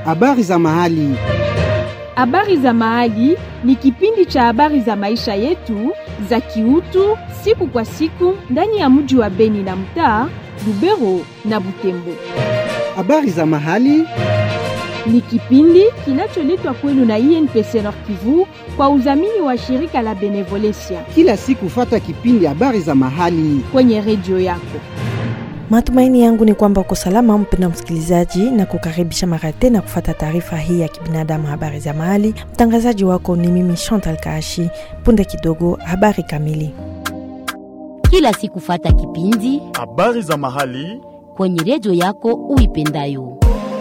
Habari za mahali. Habari za mahali ni kipindi cha habari za maisha yetu za kiutu siku kwa siku ndani ya mji wa Beni na mtaa Lubero na Butembo. Habari za mahali. Ni kipindi kinacholetwa kwenu na INPC Nord Kivu kwa udhamini wa shirika la Benevolencia Kila siku fata kipindi habari za mahali. kwenye redio yako. Matumaini yangu ni kwamba uko salama, mpenda msikilizaji, na kukaribisha mara tena kufata taarifa hii ya kibinadamu, habari za mahali. Mtangazaji wako ni mimi Chantal Kaashi. Punde kidogo, habari kamili. kila siku fata kipindi Habari za mahali. kwenye redio yako uipendayo.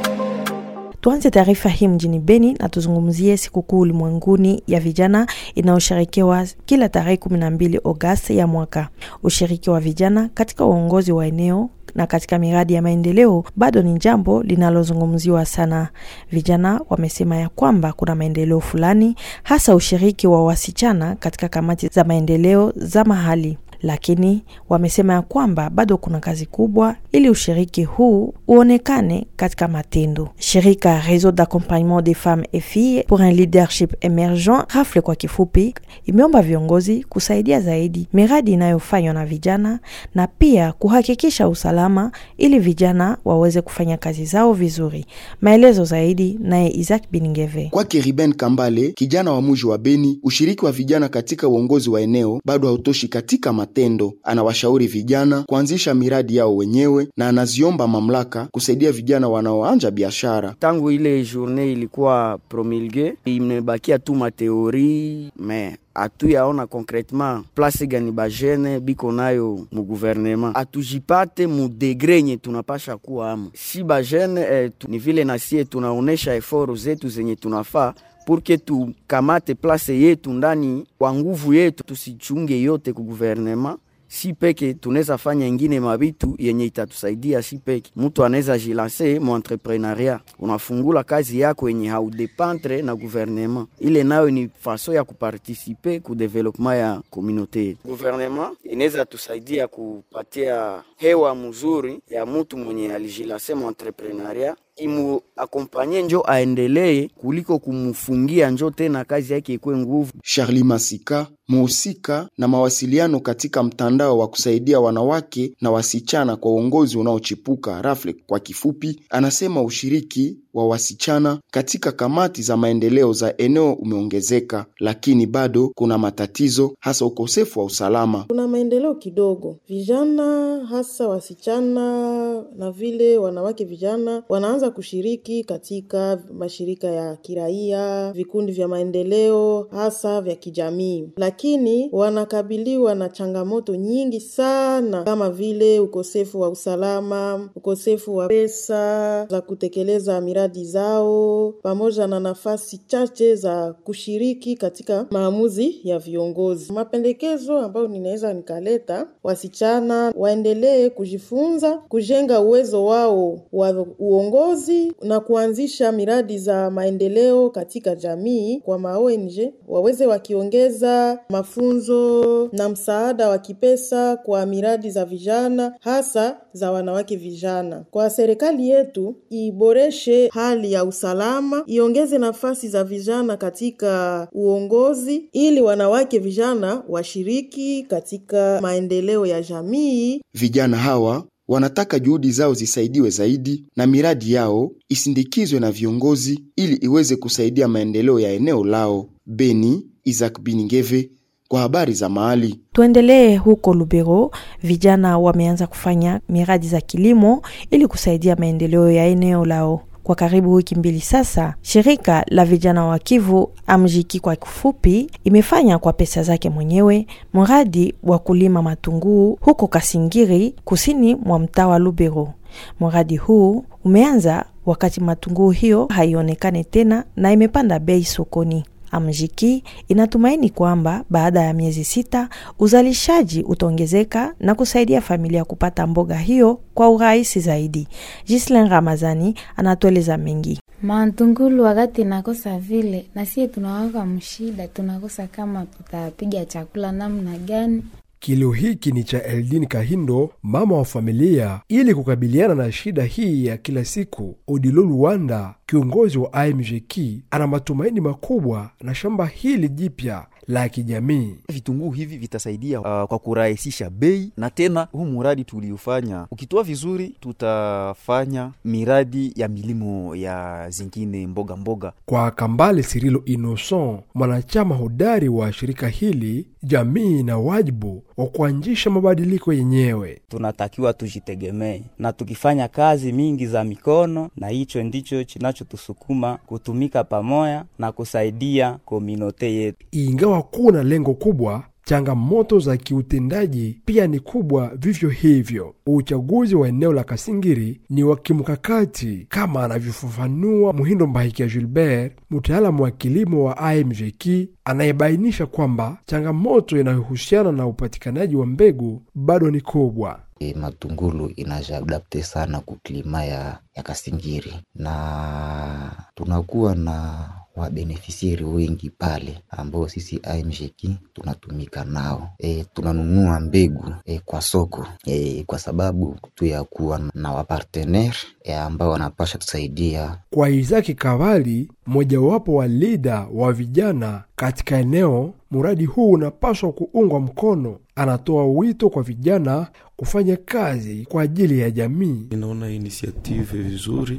Tuanze taarifa hii mjini Beni na tuzungumzie sikukuu ulimwenguni ya vijana inayosherekewa kila tarehe 12 Agosti ya mwaka. Ushiriki wa vijana katika uongozi wa eneo na katika miradi ya maendeleo bado ni jambo linalozungumziwa sana. Vijana wamesema ya kwamba kuna maendeleo fulani, hasa ushiriki wa wasichana katika kamati za maendeleo za mahali lakini wamesema ya kwamba bado kuna kazi kubwa ili ushiriki huu uonekane katika matendo. Shirika Réseau d'accompagnement des femmes et filles pour un leadership emergent, RAFLE kwa kifupi, imeomba viongozi kusaidia zaidi miradi inayofanywa na vijana na pia kuhakikisha usalama ili vijana waweze kufanya kazi zao vizuri. Maelezo zaidi naye Isaac Biningeve. Kwake Riben Kambale, kijana wa muji wa Beni, ushiriki wa vijana katika uongozi wa eneo bado hautoshi katika matendo. Anawashauri vijana kuanzisha miradi yao wenyewe na anaziomba mamlaka kusaidia vijana wanaoanja biashara. tangu ile journée ilikuwa promulgue, imebakia tu mateori me hatuyaona concretement place gani bajene biko nayo mu gouvernement, atujipate mu degre nye tunapasha kuwa amo si bajene eh, tu, ni vile nasie tunaonesha eforo zetu zenye tunafaa purke tukamate place yetu ndani kwa nguvu yetu, tusichunge yote ku gouvernement si peke tunaweza fanya ingine mabitu yenye itatusaidia si peke. Mtu anaweza jilanse mu entrepreneuria, unafungula kazi yako yenye haudependre na gouvernement, ile nayo ni faso ya kupartisipe ku development ya komunote yetu. Gouvernement inaweza tusaidia kupatia hewa mzuri ya mtu mwenye alijilanse mu entrepreneuria imu akompanye njo aendelee kuliko kumfungia njo tena kazi yake ikwe nguvu. Charlie Masika, muhusika na mawasiliano katika mtandao wa kusaidia wanawake na wasichana kwa uongozi unaochipuka RAFLE kwa kifupi, anasema ushiriki wa wasichana katika kamati za maendeleo za eneo umeongezeka, lakini bado kuna matatizo, hasa ukosefu wa usalama. Kuna maendeleo kidogo, vijana hasa wasichana na vile wanawake vijana wanaanza kushiriki katika mashirika ya kiraia, vikundi vya maendeleo hasa vya kijamii, lakini wanakabiliwa na changamoto nyingi sana, kama vile ukosefu wa usalama, ukosefu wa pesa za kutekeleza miradi zao, pamoja na nafasi chache za kushiriki katika maamuzi ya viongozi. Mapendekezo ambayo ninaweza nikaleta, wasichana waendelee kujifunza, kujenga uwezo wao wa uongozi na kuanzisha miradi za maendeleo katika jamii kwa maONG, waweze wakiongeza mafunzo na msaada wa kipesa kwa miradi za vijana, hasa za wanawake vijana. Kwa serikali yetu iboreshe hali ya usalama, iongeze nafasi za vijana katika uongozi, ili wanawake vijana washiriki katika maendeleo ya jamii. Vijana hawa wanataka juhudi zao zisaidiwe zaidi na miradi yao isindikizwe na viongozi ili iweze kusaidia maendeleo ya eneo lao. Beni, Isaac Biningeve kwa habari za mahali. Tuendelee huko Lubero, vijana wameanza kufanya miradi za kilimo ili kusaidia maendeleo ya eneo lao. Kwa karibu wiki mbili sasa, shirika la vijana wa Kivu Amjiki kwa kifupi, imefanya kwa pesa zake mwenyewe mradi wa kulima matunguu huko Kasingiri, kusini mwa mtaa wa Lubero. Mradi huu umeanza wakati matunguu hiyo haionekane tena na imepanda bei sokoni. Amjiki inatumaini kwamba baada ya miezi sita uzalishaji utaongezeka na kusaidia familia kupata mboga hiyo kwa urahisi zaidi. Gislin Ramazani anatueleza mengi. Mantungulu wakati nakosa vile, na sie tunawaka mshida, tunakosa kama tutapiga chakula namna gani. Kilio hiki ni cha Eldin Kahindo, mama wa familia. Ili kukabiliana na shida hii ya kila siku, Odilo Luwanda kiongozi wa IMJK ana matumaini makubwa na shamba hili jipya la kijamii. Vitunguu hivi vitasaidia uh, kwa kurahisisha bei, na tena huu muradi tuliofanya ukitoa vizuri, tutafanya miradi ya milimo ya zingine mboga mboga. Kwa Kambale Sirilo Innocent, mwanachama hodari wa shirika hili, jamii na wajibu wa kuanzisha mabadiliko yenyewe. Tunatakiwa tujitegemee na tukifanya kazi mingi za mikono, na hicho ndicho kinachotusukuma kutumika pamoja na kusaidia kominote yetu. Ingawa kuna lengo kubwa, changamoto za kiutendaji pia ni kubwa vivyo hivyo. Uchaguzi wa eneo la Kasingiri ni wa kimkakati kama anavyofafanua Muhindo Mbahikia Gilbert, mtaalamu wa kilimo wa AMJK, anayebainisha kwamba changamoto inayohusiana na upatikanaji wa mbegu bado ni kubwa. E, matungulu inajiadapte sana kuklima ya, ya Kasingiri na tunakuwa na wabenefisieri wengi pale ambao sisi AMJK tunatumika nao. E, tunanunua mbegu e, kwa soko e, kwa sababu tu ya kuwa na wapartenere e, ambao wanapasha tusaidia. Kwa Izaki Kavali, mmojawapo wa lida wa vijana katika eneo, mradi huu unapaswa kuungwa mkono. Anatoa wito kwa vijana kufanya kazi kwa ajili ya jamii. Inaona inisiative vizuri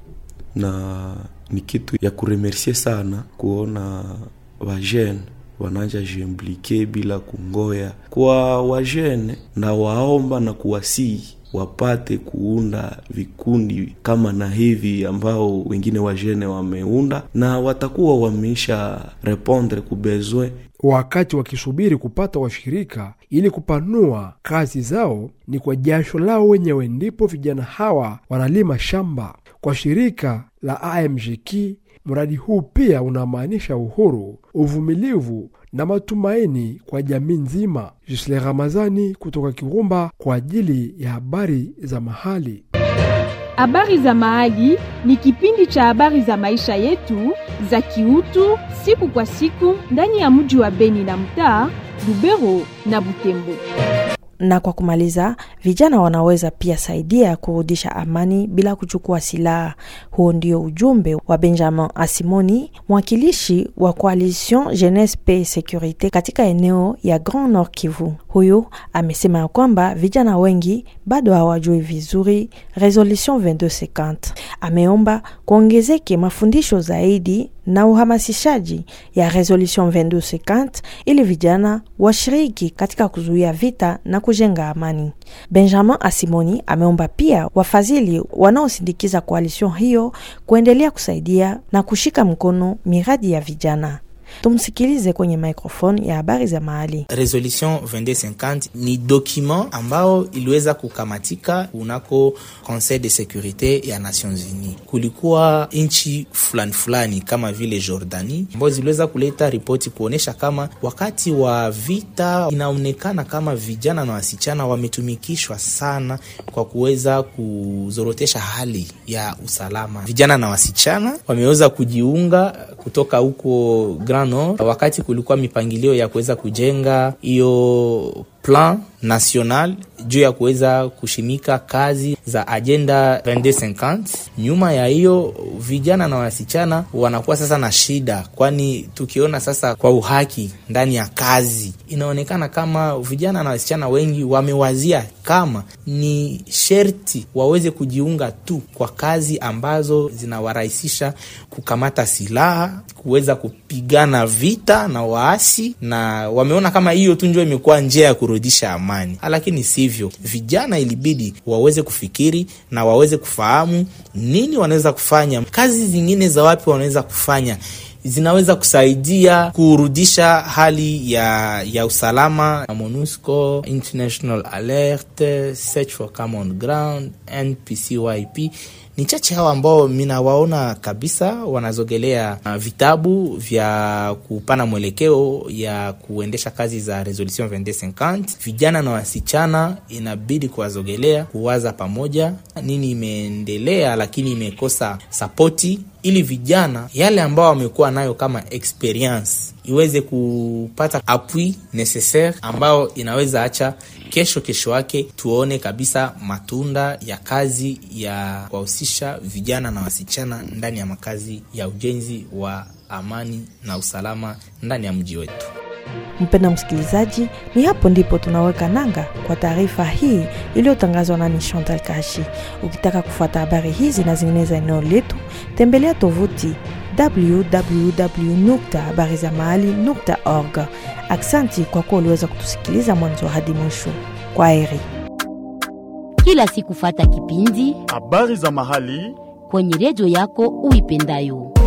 na ni kitu ya kuremersie sana kuona wajene wananja jiimplike bila kungoya. Kwa wajene na waomba na kuwasii wapate kuunda vikundi kama na hivi ambao wengine wajene wameunda, na watakuwa wameisha repondre kubezwe wakati wakisubiri kupata washirika ili kupanua kazi zao, ni kwa jasho lao wenyewe ndipo vijana hawa wanalima shamba. Kwa shirika la AMJK, mradi huu pia unamaanisha uhuru, uvumilivu na matumaini kwa jamii nzima. Jisle Ramazani kutoka Kirumba kwa ajili ya habari za mahali. Habari za Mahali ni kipindi cha habari za maisha yetu za kiutu siku kwa siku ndani ya mji wa Beni na mtaa Lubero na Butembo. Na kwa kumaliza, vijana wanaweza pia saidia kurudisha amani bila kuchukua silaha. Huo ndio ujumbe wa Benjamin Asimoni, mwakilishi wa Coalition Jeunesse Paix Securite katika eneo ya Grand Nord Kivu. Huyu amesema ya kwamba vijana wengi bado hawajui vizuri Resolution 2250. Ameomba kuongezeke mafundisho zaidi na uhamasishaji ya Resolution 2250 ili vijana washiriki katika kuzuia vita na kujenga amani. Benjamin Asimoni ameomba pia wafadhili wanaosindikiza koalision hiyo kuendelea kusaidia na kushika mkono miradi ya vijana. Tumsikilize kwenye microphone ya habari za mahali. Resolution 2250 ni document ambao iliweza kukamatika kunako Conseil de Securite ya Nations Unies. Kulikuwa nchi fulani fulani kama vile Jordani ambao ziliweza kuleta ripoti kuonyesha kama wakati wa vita inaonekana kama vijana na wasichana wametumikishwa sana kwa kuweza kuzorotesha hali ya usalama. Vijana na wasichana wameweza kujiunga kutoka huko Grand Nord wakati kulikuwa mipangilio ya kuweza kujenga hiyo plan national juu ya kuweza kushimika kazi za agenda 2250. Nyuma ya hiyo vijana na wasichana wanakuwa sasa na shida, kwani tukiona sasa kwa uhaki ndani ya kazi inaonekana kama vijana na wasichana wengi wamewazia kama ni sherti waweze kujiunga tu kwa kazi ambazo zinawarahisisha kukamata silaha, kuweza kupigana vita na waasi, na wameona kama hiyo tu ndio imekuwa njia ya kurudisha amani, lakini sivyo. Vijana ilibidi waweze kufikiri na waweze kufahamu nini wanaweza kufanya, kazi zingine za wapi wanaweza kufanya zinaweza kusaidia kurudisha hali ya, ya usalama. MONUSCO, International Alert, Search for Common Ground, NPCYP ni chache hao ambao minawaona kabisa wanazogelea uh, vitabu vya kupana mwelekeo ya kuendesha kazi za resolution 2250. Vijana na wasichana inabidi kuwazogelea, kuwaza pamoja nini imeendelea, lakini imekosa sapoti, ili vijana yale ambao wamekuwa nayo kama experience iweze kupata appui necessaire ambao inaweza acha kesho kesho yake tuone kabisa matunda ya kazi ya kuwahusisha vijana na wasichana ndani ya makazi ya ujenzi wa amani na usalama ndani ya mji wetu. Mpenda msikilizaji, ni hapo ndipo tunaweka nanga kwa taarifa hii iliyotangazwa nami Chantal Kashi. Ukitaka kufuata habari hizi na zingine za eneo letu, tembelea tovuti www.habarizamahali.org. Aksanti kwa kuwa uliweza kutusikiliza mwanzo hadi mwisho. Kwa heri. Kila siku fata kipindi habari za mahali kwenye redio yako uipendayo.